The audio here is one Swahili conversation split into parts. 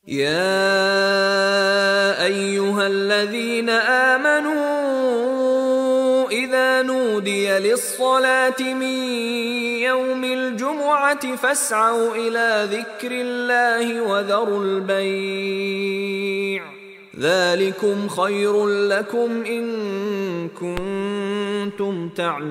يا ايها الذين امنوا اذا نودي للصلاه من يوم الجمعه فاسعوا الى ذكر الله وذروا البيع ذلكم خير لكم ان كنتم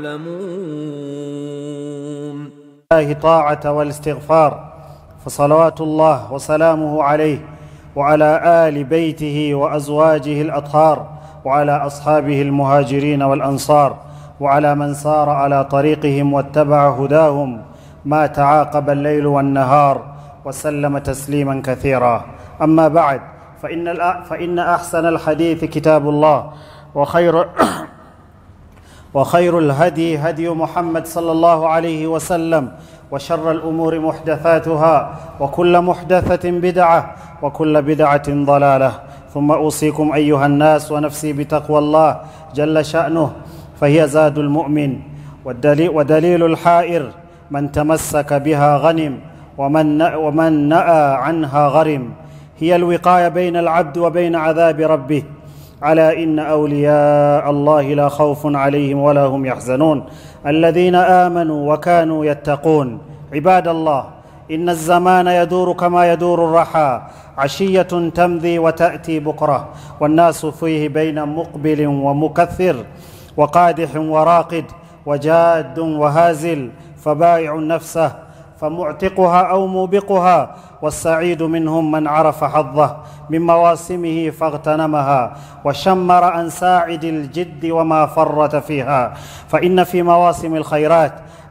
تعلمون الله طاعة والاستغفار فصلوات الله وسلامه عليه وعلى آل بيته وأزواجه الأطهار وعلى أصحابه المهاجرين والأنصار وعلى من سار على طريقهم واتبع هداهم ما تعاقب الليل والنهار وسلم تسليما كثيرا أما بعد فإن, الأ- فإن أحسن الحديث كتاب الله وخير وخير الهدي هدي محمد صلى الله عليه وسلم وشر الامور محدثاتها وكل محدثه بدعه وكل بدعه ضلاله ثم اوصيكم ايها الناس ونفسي بتقوى الله جل شانه فهي زاد المؤمن والدليل, ودليل الحائر من تمسك بها غنم ومن ومن نأى عنها غرم هي الوقايه بين العبد وبين عذاب ربه على ان اولياء الله لا خوف عليهم ولا هم يحزنون الذين امنوا وكانوا يتقون عباد الله ان الزمان يدور كما يدور الرحى عشيه تمضي وتاتي بكره والناس فيه بين مقبل ومكثر وقادح وراقد وجاد وهازل فبائع نفسه فمعتقها او موبقها والسعيد منهم من عرف حظه من مواسمه فاغتنمها وشمر عن ساعد الجد وما فرط فيها فان في مواسم الخيرات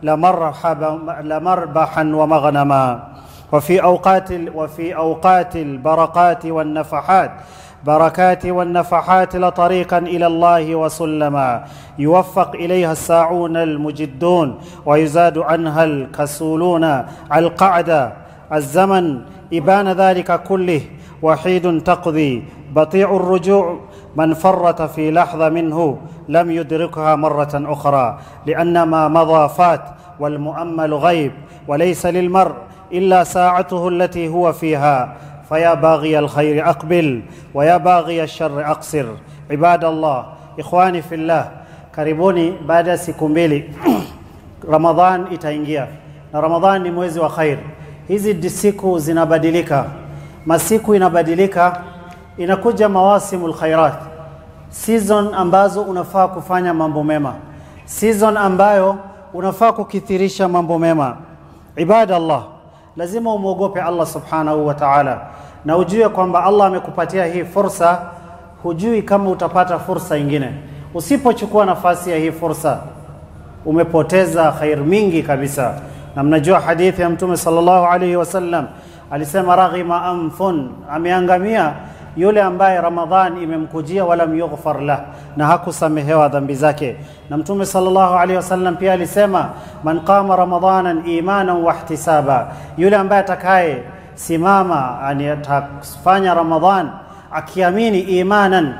لمرحبا لمربحا ومغنما وفي اوقات وفي اوقات البركات والنفحات بركات والنفحات لطريقا الى الله وسلما يوفق اليها الساعون المجدون ويزاد عنها الكسولون القعده الزمن ابان ذلك كله وحيد تقضي بطيء الرجوع من فرط في لحظه منه لم يدركها مره اخرى لان ما مضى فات والمؤمل غيب وليس للمرء الا ساعته التي هو فيها فيا باغي الخير اقبل ويا باغي الشر اقصر عباد الله ikhwani fillah karibuni baada ya siku mbili ramadhan itaingia na ramadhan ni mwezi wa khair hizi di- siku zinabadilika masiku inabadilika inakuja mawasimul khairat season ambazo unafaa kufanya mambo mema season ambayo unafaa kukithirisha mambo mema ibadallah lazima umwogope allah subhanahu wa taala na ujue kwamba allah amekupatia hii fursa hujui kama utapata fursa ingine usipochukua nafasi ya hii fursa umepoteza khair mingi kabisa na mnajua hadithi ya mtume sallallahu alaihi wasallam alisema raghima anfun ameangamia yule ambaye ramadhan imemkujia walam yughfar lah na hakusamehewa dhambi zake na mtume sallallahu alaihi wasallam pia alisema man qama ramadanan imanan wahtisaba yule ambaye atakaye simama yani atafanya ramadhan akiamini imanan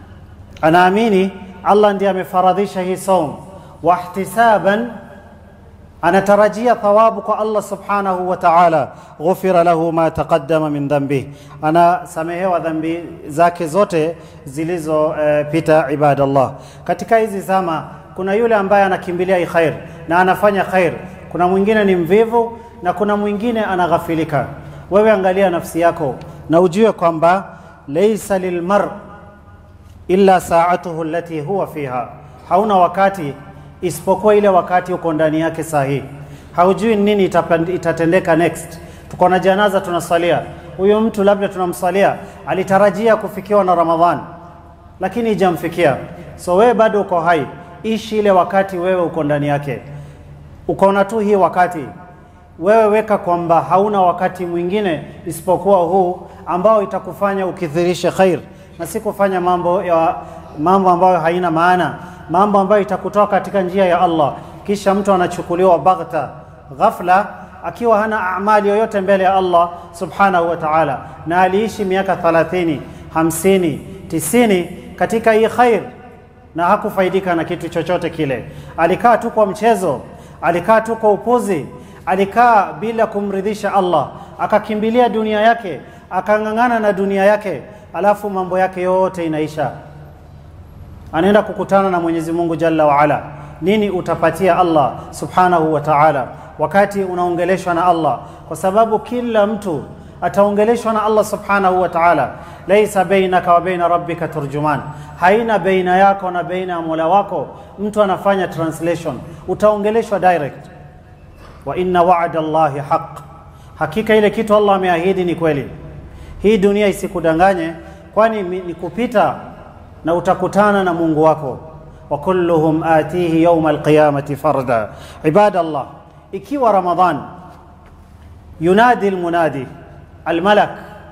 anaamini allah ndiye amefaradhisha hii saum wahtisaban anatarajia thawabu kwa allah subhanahu wa taala ghufira lahu ma taqaddama min dhambih anasamehewa dhambi zake zote zilizopita uh, ibadallah katika hizi zama kuna yule ambaye anakimbilia hii khair na anafanya khair kuna mwingine ni mvivu na kuna mwingine anaghafilika wewe angalia nafsi yako na ujue kwamba laisa lilmar illa saatuhu allati huwa fiha hauna wakati isipokuwa ile wakati uko ndani yake sahihi haujui nini itapand- itatendeka next tuko na janaza tunasalia huyu mtu labda tunamsalia alitarajia kufikiwa na ramadhan lakini ijamfikia so wewe bado uko hai ishi ile wakati wewe uko ndani yake ukaona tu hii wakati wewe weka kwamba hauna wakati mwingine isipokuwa huu ambao itakufanya ukithirishe khair na si kufanya mambo ya mambo ambayo haina maana mambo ambayo itakutoa katika njia ya Allah kisha mtu anachukuliwa baghta ghafla akiwa hana amali yoyote mbele ya Allah subhanahu wa ta'ala na aliishi miaka 30 50 90 katika hii khair na hakufaidika na kitu chochote kile alikaa tu kwa mchezo alikaa tu kwa upuzi alikaa bila kumridhisha Allah akakimbilia dunia yake akang'ang'ana na dunia yake, alafu mambo yake yote inaisha, anaenda kukutana na Mwenyezi Mungu Jalla wa Ala. Nini utapatia Allah Subhanahu wa Ta'ala wakati unaongeleshwa na Allah? Kwa sababu kila mtu ataongeleshwa na Allah Subhanahu wa Ta'ala. Laisa bainaka wa baina rabbika turjuman, haina baina yako na baina ya Mola wako mtu anafanya translation, utaongeleshwa direct. Wa inna wa'da Allahi haq, hakika ile kitu Allah ameahidi ni kweli. Hii dunia isikudanganye, kwani ni kupita na utakutana na Mungu wako. wa kulluhum atihi yawma alqiyamati farda. Ibadallah, ikiwa Ramadhan yunadi almunadi almalak,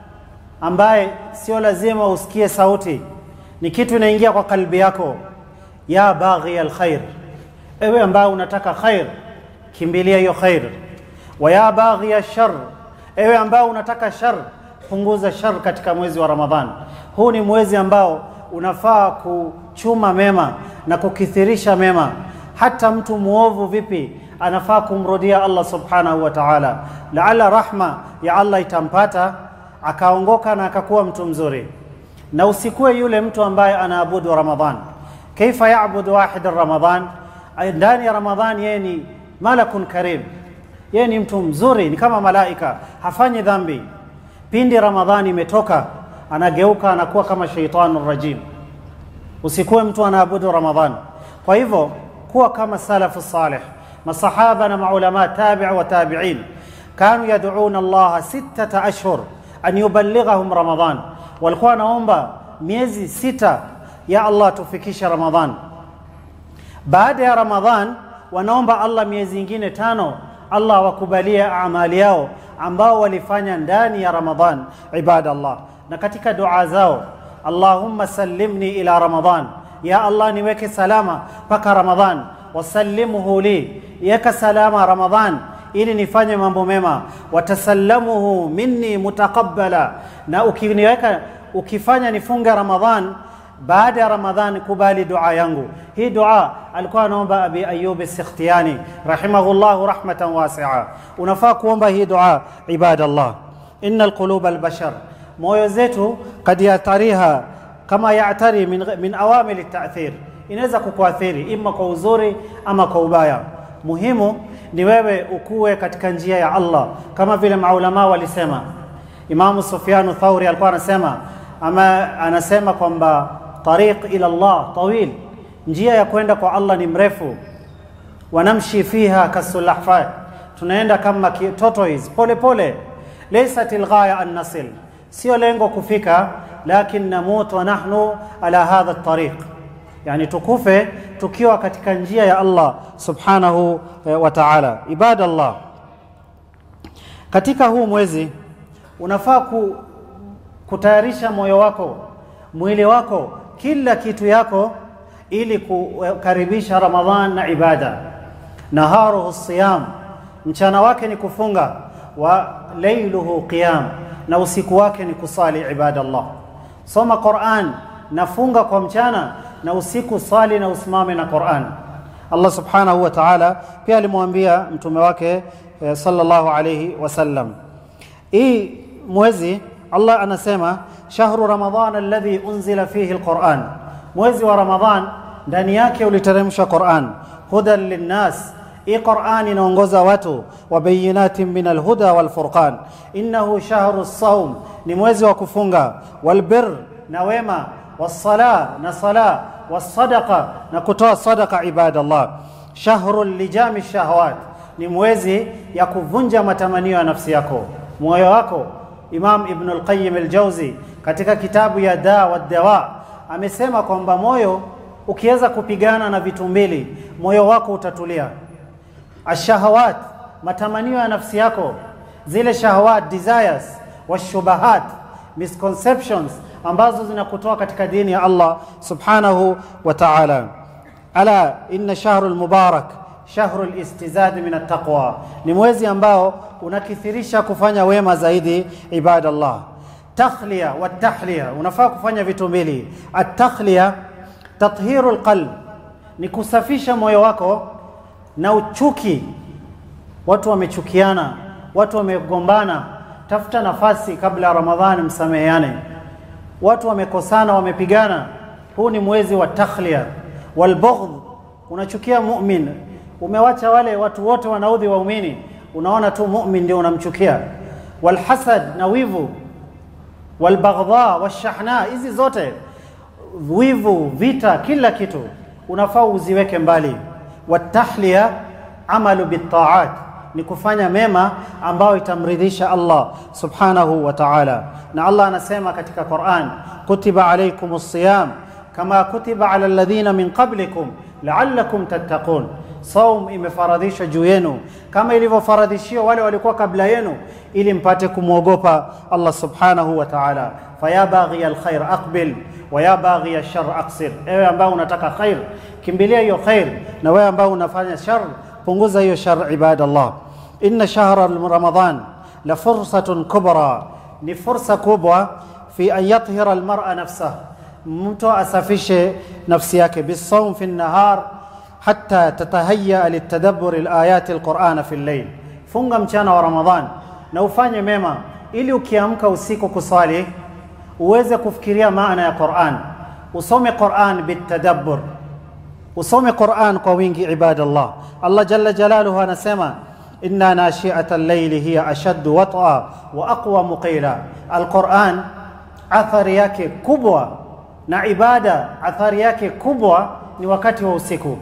ambaye sio lazima usikie sauti, ni kitu inaingia kwa kalbi yako. Ya baghi alkhair, ewe ambaye unataka khair, kimbilia hiyo khair. Wa ya baghi alshar, ewe ambaye unataka shar, punguza shar katika mwezi wa Ramadhan. Huu ni mwezi ambao unafaa kuchuma mema na kukithirisha mema. Hata mtu muovu vipi anafaa kumrudia Allah subhanahu wa ta'ala, laala rahma ya Allah itampata akaongoka na akakuwa mtu mzuri. Na usikuwe yule mtu ambaye anaabudu Ramadhan. Kaifa yaabudu wahid Ramadhan? Ndani ya Ramadhan yeye ni malakun karim, yeye ni mtu mzuri, ni kama malaika, hafanyi dhambi. Pindi Ramadhani imetoka anageuka anakuwa kama shaitanu rajim. Usikuwe mtu anaabudu Ramadhan. Kwa hivyo kuwa kama salafu salih, masahaba na maulama tabi wa tabiin kanu yad'una Allah sittata ashhur an yuballighahum Ramadhan, walikuwa wanaomba miezi sita ya Allah tufikishe Ramadhan. Baada ya Ramadhan wanaomba Allah miezi ingine tano Allah awakubalie amali yao ambao walifanya ndani ya Ramadhan. Ibadallah, na katika dua zao Allahumma sallimni ila Ramadhan, ya Allah niweke salama mpaka Ramadhan, wasallimhu li, yeka salama Ramadhan ili nifanye mambo mema, watasallamuhu minni mutaqabbala, na ukiniweka ukifanya nifunge Ramadhan baada ya Ramadhan kubali dua yangu. Hii dua alikuwa anaomba Abi Ayyub Sikhtiyani rahimahullahu rahmatan wasi'a. Unafaa kuomba hii dua ibadallah. Inna alquluba albashar, moyo zetu kad yatariha kama yatari min, min awamil ta'thir, inaweza kukuathiri ima kwa uzuri ama kwa ubaya. Muhimu ni wewe ukuwe katika njia ya Allah, kama vile maulama walisema. Imamu Sufyanu Thauri alikuwa anasema ama anasema kwamba tariq ila Allah tawil, njia ya kwenda kwa Allah ni mrefu. Wanamshi fiha kasulahfat, tunaenda kama tortoise pole pole. Laysat alghaya an nasil, sio lengo kufika, lakin namut wa nahnu ala hadha tariq, yani tukufe tukiwa katika njia ya Allah subhanahu wa ta'ala. Ibadallah, katika huu mwezi unafaa ku, kutayarisha moyo wako, mwili wako, kila kitu yako ili kukaribisha Ramadhan na ibada. Naharuhu siyam, mchana wake ni kufunga, wa lailuhu qiyam, na usiku wake ni kusali. Ibadallah, soma Quran, nafunga kwa mchana na usiku sali na usimame na Quran. Allah subhanahu wa ta'ala pia alimwambia mtume wake eh, sallallahu alayhi wasallam, hii mwezi Allah anasema shahru ramadhan alladhi unzila fihi alquran, mwezi wa Ramadhan ndani yake uliteremshwa Quran, hudan linnas. Hii Quran inaongoza watu, wa bayinatin min alhuda walfurqan. Innahu shahru saum, ni mwezi wa kufunga, walbir na wema, wassala na sala, wassadaqa na kutoa sadaqa. Ibadallah, shahru lijami shahawat, ni mwezi ya kuvunja matamanio ya nafsi yako, moyo wako Imam Ibn al-Qayyim al-Jawzi katika kitabu ya Da wa Dawa amesema kwamba moyo ukiweza kupigana na vitu mbili, moyo wako utatulia. Ashahawat, matamanio ya nafsi yako, zile shahawat desires, washubahat misconceptions ambazo zinakutoa katika dini ya Allah subhanahu wa ta'ala. Ala inna shahru al-mubarak shahru listizadi min attaqwa, ni mwezi ambao unakithirisha kufanya wema zaidi. Ibadallah, takhliya wa tahliya, unafaa kufanya vitu mbili. Atakhliya tathiru lqalb, ni kusafisha moyo wako na uchuki. Watu wamechukiana, watu wamegombana, tafuta nafasi kabla ya Ramadhani, msameheane. Watu wamekosana, wamepigana, huu ni mwezi wa takhlia. Walbughdh, unachukia mumin, umewacha wale watu wote wanaudhi waumini, unaona tu mumin ndio unamchukia. Walhasad, na wivu. Walbaghdha washahna, hizi zote wivu, vita, kila kitu unafaa uziweke mbali. Watahliya amalu bitaat, ni kufanya mema ambayo itamridhisha Allah subhanahu wa ta'ala. Na Allah anasema katika Quran, kutiba alaykum siyam kama kutiba ala alladhina min qablikum la'allakum tattaqun, saum imefaradhishwa juu yenu kama ilivyofaradhishiwa wale walikuwa kabla yenu, ili mpate kumwogopa Allah subhanahu wa ta'ala. Faya baghiya alkhair aqbil wa ya baghiya alshar aqsir, ewe ambao unataka khair kimbilia hiyo khair, na wewe ambao unafanya shar punguza hiyo shar. Ibadallah, inna shahra ramadan la fursatun kubra, ni fursa kubwa fi an yathira almar'a nafsah, mtu asafishe nafsi yake bisawm fi nahar hatta tatahayya litadabbur alayati alquran fi al-layl, funga mchana wa Ramadhan na ufanye mema ili ukiamka usiku kusali uweze kufikiria maana ya Qur'an, usome Qur'an bitadabbur usome Qur'an kwa wingi ibadallah. Allah jalla jalaluhu anasema inna nashi'ata al-layli hiya ashaddu wat'a wa aqwa qila. Al-Qur'an athari yake kubwa na ibada athari yake kubwa ni wakati wa usiku,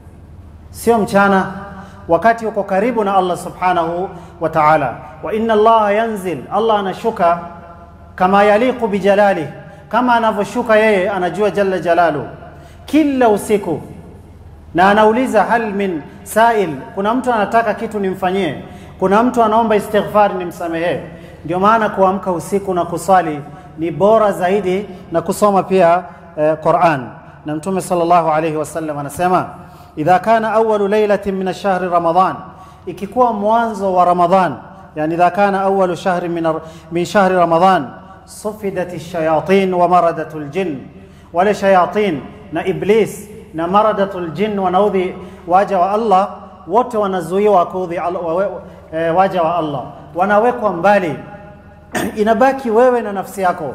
sio mchana, wakati uko karibu na Allah subhanahu wa ta'ala. Wa inna Allah yanzil, Allah anashuka kama yaliqu bijalali, kama anavyoshuka yeye, anajua jalla jalaluhu kila usiku na anauliza hal min sail, kuna mtu anataka kitu nimfanyie, kuna mtu anaomba istighfar nimsamehee. Ndio maana kuamka usiku na kusali ni bora zaidi na kusoma pia eh, Quran. Na Mtume sallallahu alayhi wasallam anasema idha kana awalu lailatin min shahri Ramadan, ikikuwa mwanzo wa Ramadhan, yani idha kana awalu shahri min, min shahri Ramadan sufidat shayatin wa maradatul jinn, wale shayatin na iblis na maradatul jinn wanaudhi waja wa Allah wote wanazuiwa kuudhi e, waja wa Allah, wanawekwa mbali. Inabaki wewe na nafsi yako,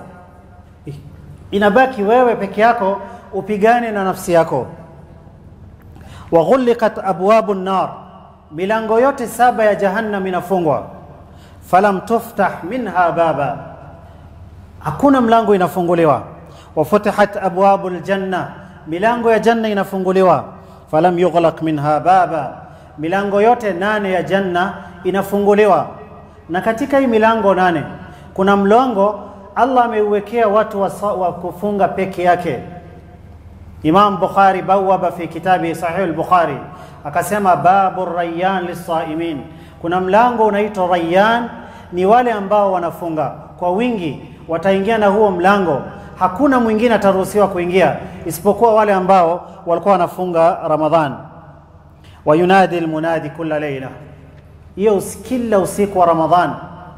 inabaki wewe peke yako upigane na nafsi yako. Waghuliqat abwabu nar, milango yote saba ya jahannam inafungwa. Falam tuftah minha baba, hakuna mlango inafunguliwa. Wafutihat abwabu ljanna milango ya janna inafunguliwa. Falam yughlaq minha baba, milango yote nane ya janna inafunguliwa. Na katika hii milango nane kuna mlango Allah ameuwekea watu wa, wa kufunga peke yake. Imam Bukhari bawaba fi kitabi Sahih al-Bukhari akasema babu rayyan lisaimin, kuna mlango unaitwa Rayyan, ni wale ambao wanafunga kwa wingi, wataingia na huo mlango hakuna mwingine ataruhusiwa kuingia isipokuwa wale ambao walikuwa wanafunga Ramadhan. wa yunadi almunadi kulla leila, hiyo kila usiku wa Ramadhan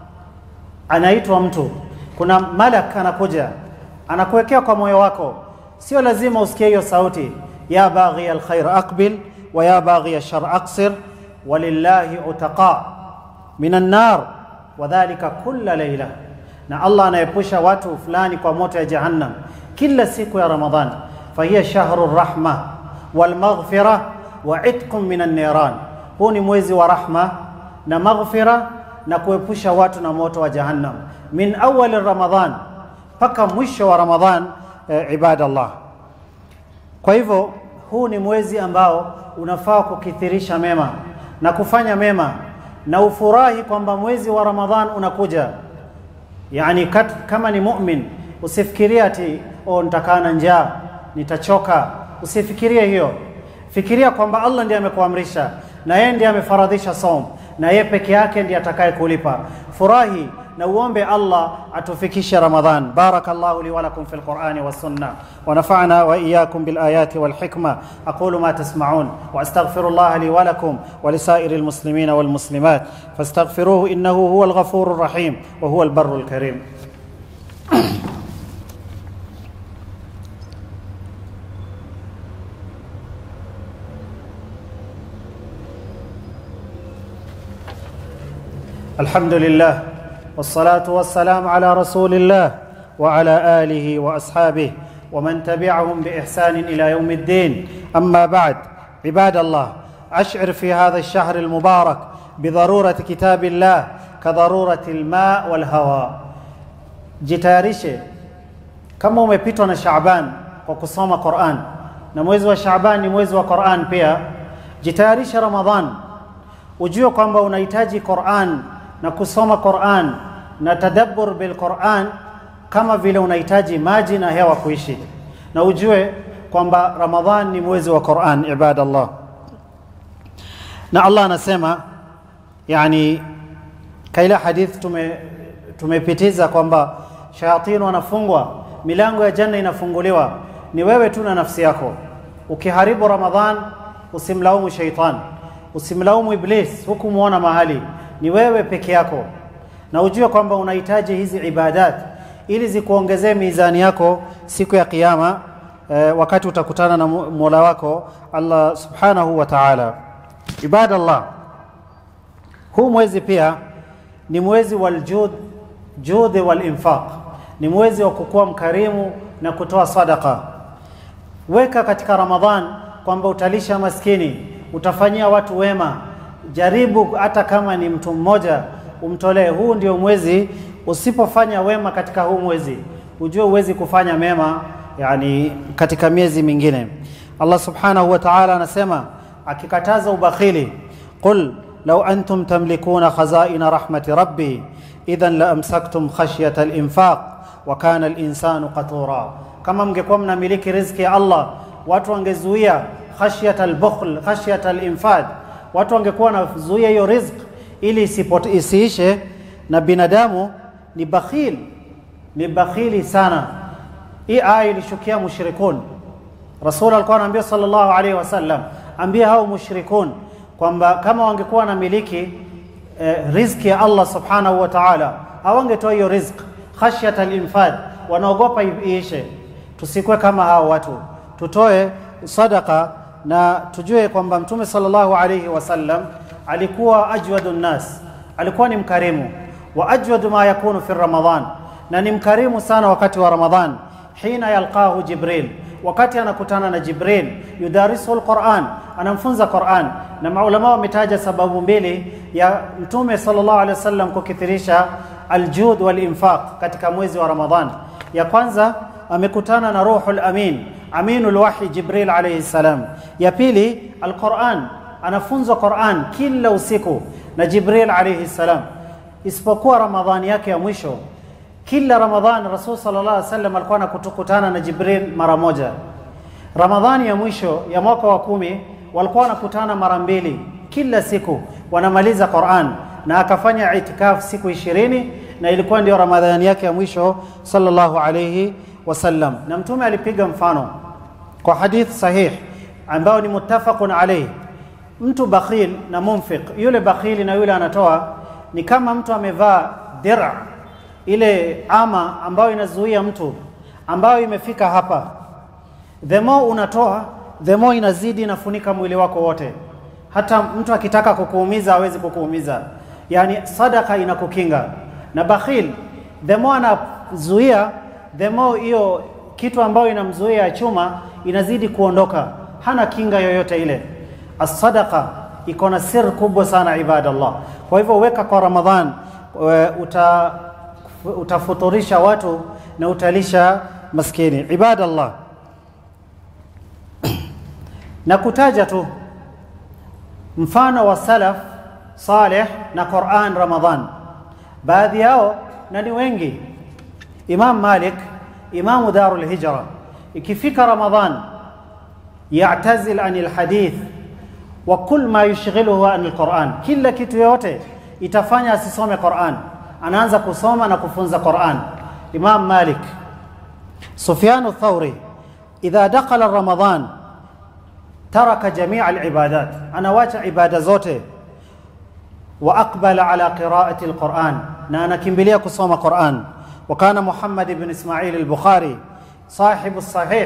anaitwa mtu, kuna malak anakuja anakuwekea kwa moyo wako, sio lazima usikie hiyo sauti, ya baghi alkhair aqbil wa ya baghi alshar aqsir walillahi utaqa min annar wadhalika kulla leila na Allah anaepusha watu fulani kwa moto ya jahannam kila siku ya Ramadhan. fahiya shahru rahma wal maghfira wa itqun min an-niran, huu ni mwezi wa rahma na maghfira na kuepusha watu na moto wa jahannam min awali Ramadhan mpaka mwisho wa Ramadhan. E, ibadallah, kwa hivyo huu ni mwezi ambao unafaa kukithirisha mema na kufanya mema na ufurahi kwamba mwezi wa Ramadhan unakuja. Yani kat, kama ni mumin usifikirie ati oh, nitakaa na njaa nitachoka. Usifikirie hiyo, fikiria kwamba Allah ndiye amekuamrisha na yeye ndiye amefaradhisha saum na yeye peke yake ndiye atakaye kulipa. Furahi na uombe Allah atufikishe Ramadhan. Barakallahu li wa lakum fil Qur'ani was sunnah wa nafa'na wa iyyakum bil ayati wal hikma aqulu ma tasma'un wa astaghfirullaha li wa lakum wa lisairil muslimin wal muslimat fastaghfiruhu innahu huwal ghafurur rahim wa huwal barrul karim. الحمد لله والصلاه والسلام على رسول الله وعلى اله واصحابه ومن تبعهم باحسان الى يوم الدين اما بعد عباد الله اشعر في هذا الشهر المبارك بضروره كتاب الله كضروره الماء والهواء jitayarishe kama umepitwa na Shaaban kwa kusoma Qur'an na mwezi wa Shaaban ni mwezi wa Qur'an pia jitayarishe Ramadhan ujue kwamba unahitaji Qur'an na kusoma Qur'an na tadabbur bil Qur'an kama vile unahitaji maji na hewa kuishi na ujue kwamba Ramadhan ni mwezi wa Qur'an ibadallah na Allah anasema yani kaila hadith tume tumepitiza kwamba shayatini wanafungwa milango ya janna inafunguliwa ni wewe tu na nafsi yako ukiharibu ramadhan usimlaumu shaitan usimlaumu iblis hukumuona mahali ni wewe peke yako na ujue kwamba unahitaji hizi ibadat ili zikuongezee mizani yako siku ya kiyama eh, wakati utakutana na mola wako allah subhanahu wa taala ibadallah huu mwezi pia ni mwezi waljud judhi walinfaq ni mwezi wa kukuwa mkarimu na kutoa sadaka weka katika ramadhan kwamba utalisha maskini utafanyia watu wema jaribu hata kama ni mtu mmoja umtolee huu ndio mwezi usipofanya wema katika huu mwezi ujue uwezi kufanya mema yani katika miezi mingine allah subhanahu wa taala anasema akikataza ubakhili qul law antum tamlikuna khazaina rahmati rabbi idhan la amsaktum khashyata al-infaq wa kana al-insanu qatura kama mngekuwa mnamiliki riziki ya Allah watu wangezuia khashyata al-bukhl khashyata al-infaq watu wangekuwa wanazuia hiyo riziki ili isipote, isiishe na binadamu ni bakhil ni bakhili sana hii aya ilishukia mushrikun rasul alikuwa anaambia sallallahu alaihi wasallam ambia hao mushrikun kwamba kama wangekuwa wanamiliki eh, riziki ya Allah subhanahu wa ta'ala hawangetoa hiyo riziki khashyat al-infad wanaogopa iishe tusikwe kama hao watu tutoe sadaka na tujue kwamba mtume sallallahu alayhi wasallam alikuwa ajwadu nnas alikuwa ni mkarimu wa ajwadu ma yakunu fi ramadhan na ni mkarimu sana wakati wa ramadhan hina yalqahu jibril wakati anakutana na jibril yudarisu alquran anamfunza quran na maulama wametaja sababu mbili ya mtume sallallahu alaihi wasallam kukithirisha aljud walinfaq katika mwezi wa ramadhan ya kwanza amekutana na ruhul amin aminul wahyi jibril alayhi salam ya pili alquran anafunzwa quran kila usiku na jibril alayhi salam isipokuwa ramadhani yake ya mwisho kila ramadhan rasul sallallahu alaihi wasallam alikuwa anakutana na jibril mara moja ramadhani ya mwisho ya mwaka wa kumi walikuwa wanakutana mara mbili kila siku wanamaliza Qur'an na akafanya itikaf siku ishirini na ilikuwa ndio ramadhani yake ya mwisho sallallahu alayhi wasallam na mtume alipiga mfano kwa hadith sahih ambao ni muttafaqun alayhi mtu bakhil na munfiq yule bakhili na yule anatoa ni kama mtu amevaa dir'a ile ama ambayo inazuia mtu ambayo imefika hapa the more unatoa the more inazidi inafunika mwili wako wote hata mtu akitaka kukuumiza hawezi kukuumiza yani sadaka inakukinga na bakhil the more anazuia the more hiyo kitu ambayo inamzuia ya chuma inazidi kuondoka hana kinga yoyote ile as-sadaqa iko na siri kubwa sana ibadallah kwa hivyo weka kwa ramadhan uta utafuturisha watu na utalisha maskini ibadallah na kutaja tu mfano wa salaf saleh na Qur'an Ramadhan baadhi yao na ni wengi Imam Malik Imamu Darul Hijra ikifika Ramadhan ya'tazil anil hadith wa kull ma yushghiluhu anil Qur'an kila kitu yote itafanya asisome Qur'an anaanza kusoma na kufunza Qur'an Imam Malik Sufyan ath-Thawri idha dakhala Ramadhan taraka jamia alibadat anawacha ibada zote wa aqbala ala qiraati alquran na anakimbilia kusoma quran wa kana muhammad ibn ismail al-bukhari صاحب الصحيح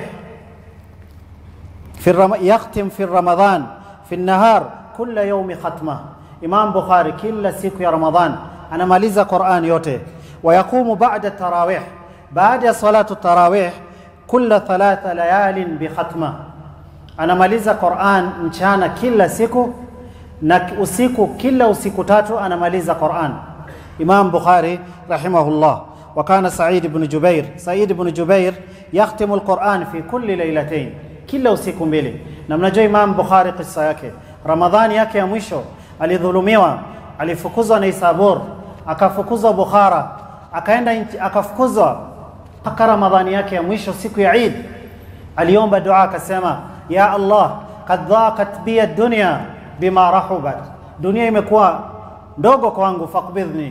في الرم... يختم في رمضان في النهار كل يوم ختمه امام بخاري كل siku ya ramadhan anamaliza Qur'an yote wayaqumu ba'da tarawih baada ya salatu tarawih kulla thalatha layalin bi khatma anamaliza Qur'an mchana kila siku na usiku kila usiku tatu anamaliza Qur'an Imam Bukhari rahimahullah وكان سعيد بن جبير سعيد بن جبير يختم القرآن في كل ليلتين kila usiku mbili na mnajua Imam Bukhari kisa yake Ramadhani yake ya mwisho alidhulumiwa alifukuzwa na Isabur akafukuzwa Bukhara akaenda nchi- akafukuzwa mpaka Ramadhani yake ya mwisho siku ya Eid aliomba dua akasema ya Allah kad dhaqat bi ad-dunya bima rahubat dunia imekuwa ndogo kwangu faqbidhni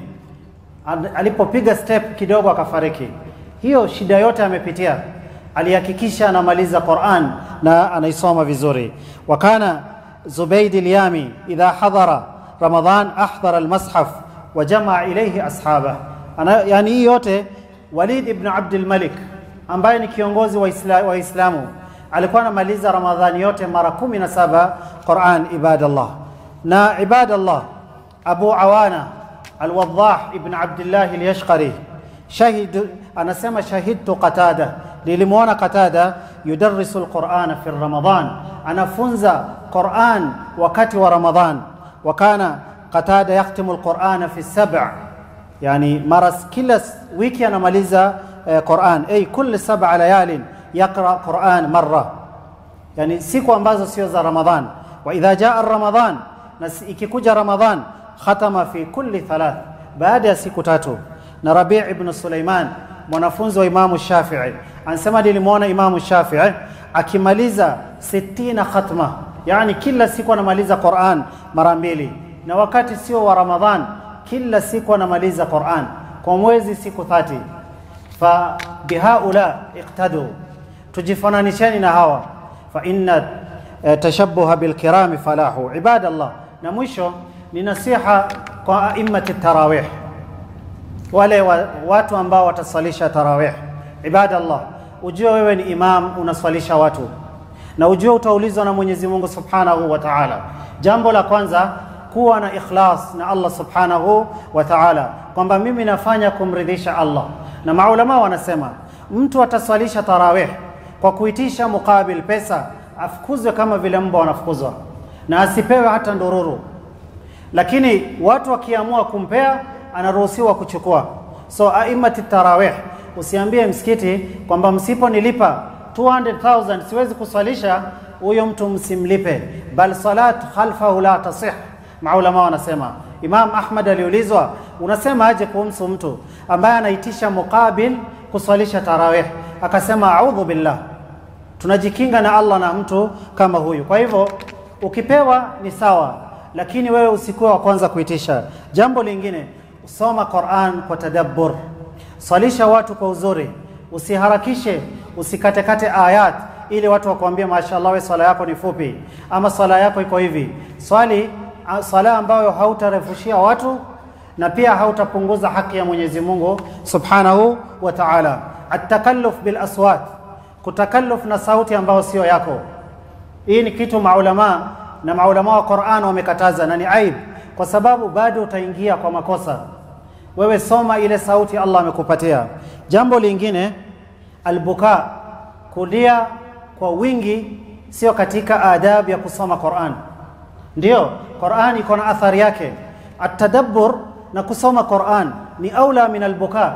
Ad- alipopiga step kidogo akafariki hiyo shida yote amepitia alihakikisha anamaliza Qur'an na anaisoma vizuri wakana Zubayd al-Yami idha hadara Ramadan ahdara al-mushaf wa jamaa ilayhi ashaba ana yani hii yote Walid ibn Abdul Malik ambaye ni kiongozi wa Isla- wa Islamu alikuwa anamaliza Ramadhani yote mara 17 Qur'an ibadallah na ibadallah Abu Awana Al-Waddah ibn Abdullah al-Yashqari shahid anasema shahidtu Qatada nilimwona Qatada yudarrisu al-Qur'ana fi Ramadan anafunza Qur'an wakati wa Ramadhan wa kana Qatada yaktimu al-Qur'ana fi sab' yani mara kila wiki anamaliza eh, Qur'an ay kulli sab'a layalin yaqra Qur'an marra yani siku ambazo sio za Ramadhan wa idha jaa Ramadhan na si- ikikuja Ramadhan khatama fi kulli thalath baada ya siku tatu na Rabi' ibn Sulaiman mwanafunzi wa Imamu Shafi'i anasema nilimwona Imamu Shafi'i akimaliza 60 khatma yani kila siku anamaliza Qur'an mara mbili na wakati sio wa Ramadhan kila siku anamaliza Qur'an kwa mwezi siku 30 fa bihaula iqtadu tujifananisheni na hawa fa inna eh, tashabbuha bilkirami falahu ibadallah na mwisho ni nasiha kwa aimmati tarawih wale wa, watu ambao wataswalisha tarawih ibadallah ujue wewe ni imam unaswalisha watu na ujue utaulizwa na Mwenyezi Mungu Subhanahu wa Ta'ala jambo la kwanza kuwa na ikhlas na Allah Subhanahu wa Ta'ala kwamba mimi nafanya kumridhisha Allah na maulama wanasema mtu ataswalisha tarawih kwa kuitisha mukabil pesa afukuzwe kama vile mbwa wanafukuzwa na asipewe hata ndururu lakini watu wakiamua kumpea anaruhusiwa kuchukua so aimati tarawih usiambie msikiti kwamba msiponilipa 200,000 siwezi kuswalisha huyo mtu msimlipe bal salat khalfahu la tasih maulama wanasema Imam Ahmad aliulizwa unasema aje kuhusu mtu ambaye anaitisha mukabil kuswalisha tarawih akasema a'udhu billah tunajikinga na Allah na mtu kama huyu kwa hivyo ukipewa ni sawa lakini wewe usikuwa wa kwanza kuitisha jambo lingine soma Qur'an kwa tadabbur swalisha watu kwa uzuri usiharakishe usikatekate ayat ili watu wakwambie mashallah we swala yako ni fupi ama swala yako iko hivi swali a- swala ambayo hautarefushia watu na pia hautapunguza haki ya Mwenyezi Mungu Subhanahu wa Ta'ala at-takalluf bil aswat kutakalluf na sauti ambayo sio yako hii ni kitu maulama na maulama wa Qur'an wamekataza na ni aib kwa sababu bado utaingia kwa makosa wewe soma ile sauti Allah amekupatia jambo lingine albuka kulia kwa wingi sio katika adabu ya kusoma Qur'an ndio Qur'an iko na athari yake atadabbur na kusoma Qur'an ni aula min albuka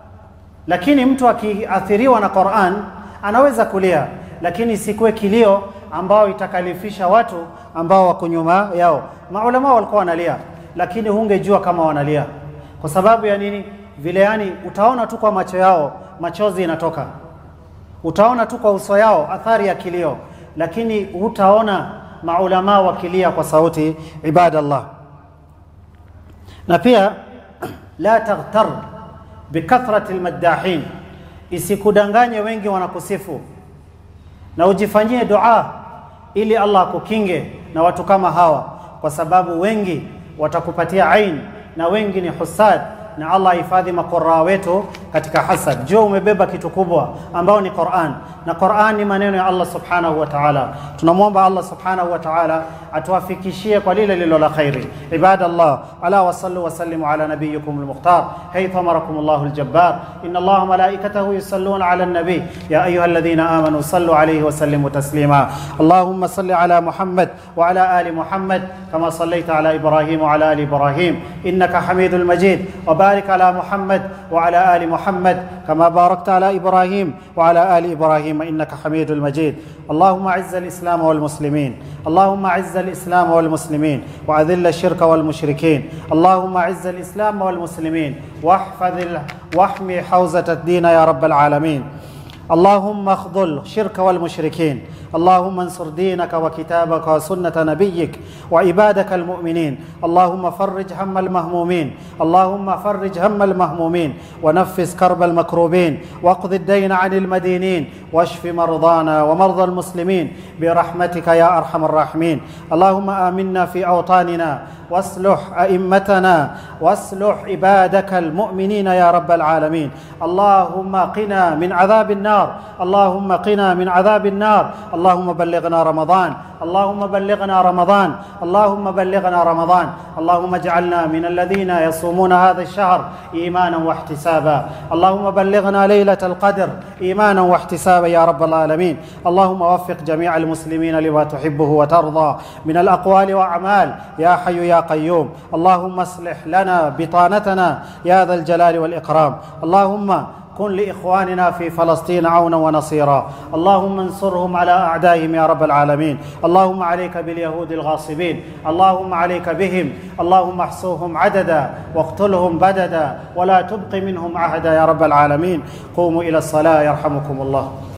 lakini mtu akiathiriwa na Qur'an anaweza kulia lakini isikuwe kilio ambao itakalifisha watu ambao wako nyuma yao maulama walikuwa wanalia lakini hungejua kama wanalia kwa sababu ya nini vile yani utaona tu kwa macho yao machozi inatoka utaona tu kwa uso yao athari ya kilio lakini hutaona maulama wakilia kwa sauti ibadallah na pia la taghtar bikathrati almaddahin isikudanganye wengi wanakusifu na ujifanyie dua ili Allah akukinge na watu kama hawa kwa sababu wengi watakupatia ain na wengi ni husad na Allah hifadhi makoraa wetu katika hasad. Jua umebeba kitu kubwa ambao ni Qur'an, na Qur'an ni maneno ya Allah subhanahu wa ta'ala. Tunamwomba Allah subhanahu wa ta'ala atuwafikishie kwa lile lilo la khairi. Ibadallah, ala wasallu wasallimu ala nabiyikum al-mukhtar haythu amarakum Allah al-jabbar inna Allah malaikatahu yusalluna ala an-nabi ya ayyuha alladhina amanu sallu alayhi wa sallimu taslima. Allahumma salli ala Muhammad wa ala ali Muhammad kama sallaita ala Ibrahim wa ala ali Ibrahim innaka Hamidul Majid wa barik ala Muhammad wa ala ali Muhammad kama barakta ala Ibrahim wa ala ali Ibrahim innaka Hamidul Majid. اللهم اعز الاسلام والمسلمين اللهم اعز الاسلام والمسلمين واذل الشرك والمشركين اللهم اعز الاسلام والمسلمين واحفظ ال... واحمي حوزه الدين يا رب العالمين اللهم اخذل الشرك والمشركين اللهم انصر دينك وكتابك وسنه نبيك وعبادك المؤمنين اللهم فرج هم المهمومين اللهم فرج هم المهمومين ونفس كرب المكروبين واقض الدين عن المدينين واشف مرضانا ومرضى المسلمين برحمتك يا ارحم الراحمين اللهم امنا في اوطاننا واصلح ائمتنا واصلح عبادك المؤمنين يا رب العالمين اللهم قنا من عذاب النار اللهم قنا من عذاب النار اللهم بلغنا رمضان اللهم بلغنا رمضان اللهم بلغنا رمضان اللهم اجعلنا من الذين يصومون هذا الشهر ايمانا واحتسابا اللهم بلغنا ليله القدر ايمانا واحتسابا يا رب العالمين اللهم وفق جميع المسلمين لما تحبه وترضى من الاقوال واعمال يا حي يا قيوم اللهم اصلح لنا بطانتنا يا ذا الجلال والاكرام اللهم كن لاخواننا في فلسطين عونا ونصيرا اللهم انصرهم على اعدائهم يا رب العالمين اللهم عليك باليهود الغاصبين اللهم عليك بهم اللهم احصوهم عددا واقتلهم بددا ولا تبق منهم عهدا يا رب العالمين قوموا الى الصلاه يرحمكم الله